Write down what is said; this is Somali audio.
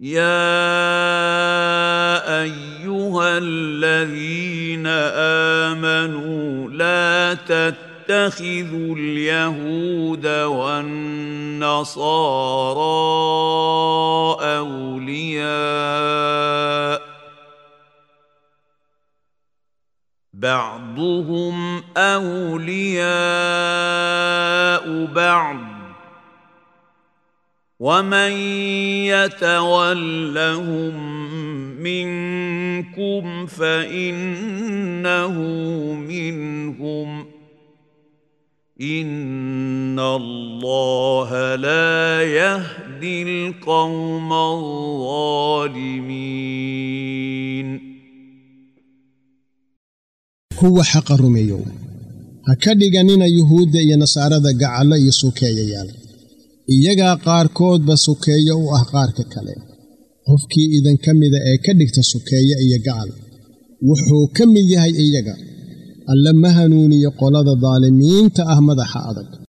يا ايها الذين امنوا لا تتخذوا اليهود والنصارى اولياء بعضهم اولياء بعض ومن يتولهم منكم فانه منهم ان الله لا يهدي القوم الظالمين kuwa xaqa rumeeyow ha ka dhiganina yuhuudda iyo nasaarada gacallo iyo sukeeyayaal iyagaa qaarkoodba sukeeyo u ah qaarka kale qofkii idinka mida ee ka dhigta sukeeye iyo gacal wuxuu ka mid yahay iyaga alle ma hanuuniyo qolada daalimiinta ah madaxa adag